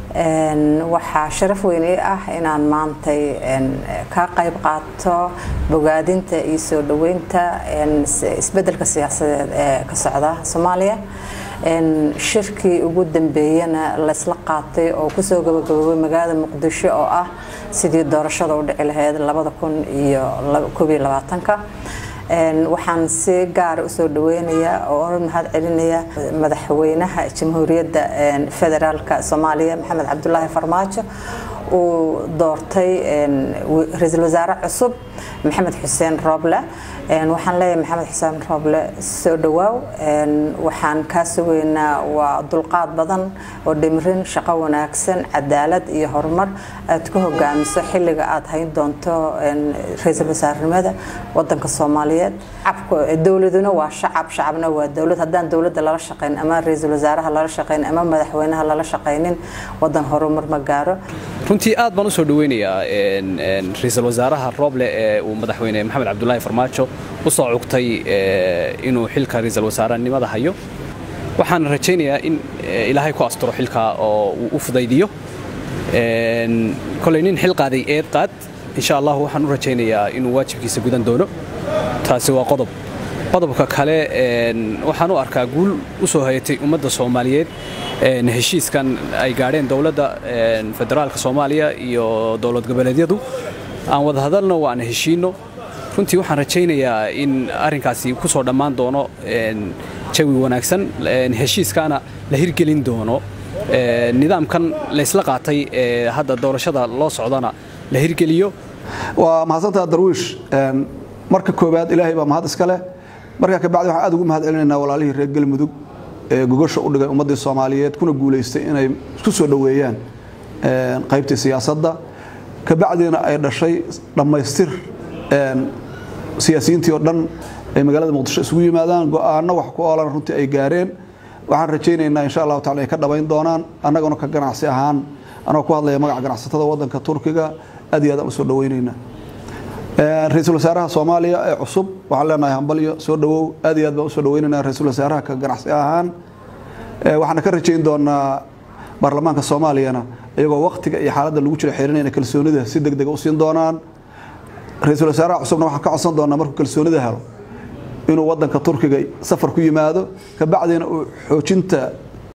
waxaa sharaf weyn ii ah inaan maantay ka qayb qaato bogaadinta iyo soo dhoweynta isbedelka siyaasadeed ee ka socda soomaaliya shirkii ugu dambeeyana laysla qaatay oo kusoo gabagaboobay magaalada muqdisho oo ah sidii doorashada u dhici lahayd labada kun iyo koob iyo labaatanka waxaan si gaara usoo dhaweynayaa oo mahad celinaya madaxweynaha jamhuuriyadda federaalka soomaaliya maxamed cabdulaahi farmaajo uu doortay ra-iisul wasaare cusub maxamed xuseen rooble waxaan leeyahay maxamed xuseen rooble soo dhawaaw waxaan kaa sugeynaa waa dulqaad badan oo dhimrin shaqo wanaagsan cadaalad iyo horumar aad ku hogaamiso xilliga aad hayn doonto ra-iisul wasaarenimada wadanka soomaaliyeed dowladuna waa shacab shacabna waa dowlad haddaan dowladda lala shaqayn ama ra-iisul wasaaraha lala shaqayn ama madaxweynaha lala shaqaynin wadan horumar ma gaaro runtii aad baan u soo dhaweynayaa ra-iisul wasaaraha rooble ee uu madaxweyne maxamed cabdulaahi farmaajo u soo cugtay inuu xilka ra-iisul wasaarenimada hayo waxaan rajaynayaa in ilaahay ku asturo xilka oo uu u fudaydiyo koley nin xil qaaday eed qaad insha allah waxaan u rajaynayaa inuu waajibkiisa gudan doono taasi waa qodob qodobka kale waxaan u arkaa guul u soo hayatay ummadda soomaaliyeed heshiiskan ay gaadheen dowladda federaalka soomaaliya iyo dowlad goboleedyadu aan wada hadalno waan heshiinno runtii waxaan rajaynayaa in arrinkaasi ku soo dhammaan doono jawi wanaagsan heshiiskaana la hirgelin doono nidaamkan laysla qaatay ee hadda doorashada loo socdana la hirgeliyo waa mahadsantaa darwiish marka koowaad ilaahay baa mahad iska leh markaa kabacdi waxaan aad ugu mahad celinaynaa walaalihii reer galmudug ee gogosha u dhigay ummaddii soomaaliyeed kuna guulaystay inay isku soo dhoweeyaan qaybtii siyaasadda kabacdiina ay dhashay dhammaystir siyaasiyiintii oo dhan ay magaalada muqdisho isugu yimaadaan go'aano wax ku oolan runtii ay gaareen waxaan rajaynaynaa insha allahu tacala ay ka dhabayn doonaan annaguna ka ganacsi ahaan anagoo ku hadlaya magaca ganacsatada waddanka turkiga aad iyo aad aan u soo dhawaynaynaa ra-iisul wasaaraha soomaaliya ee cusub waxaan leenahay hambalyo soo dhawow aad iyo aad baan usoo dhawaynaynaa ra-iisul wasaaraha ka ganacsi ahaan waxaana ka rajayn doonaa baarlamaanka soomaaliyana iyagoo waktiga iyo xaaladda lagu jira xirinayna kalsoonida si deg dega u siin doonaan ra-iisul wasaaraha cusubna waxaan ka codsan doonaa markuu kalsoonida helo inuu wadanka turkiga safar ku yimaado kabacdina uu xoojinta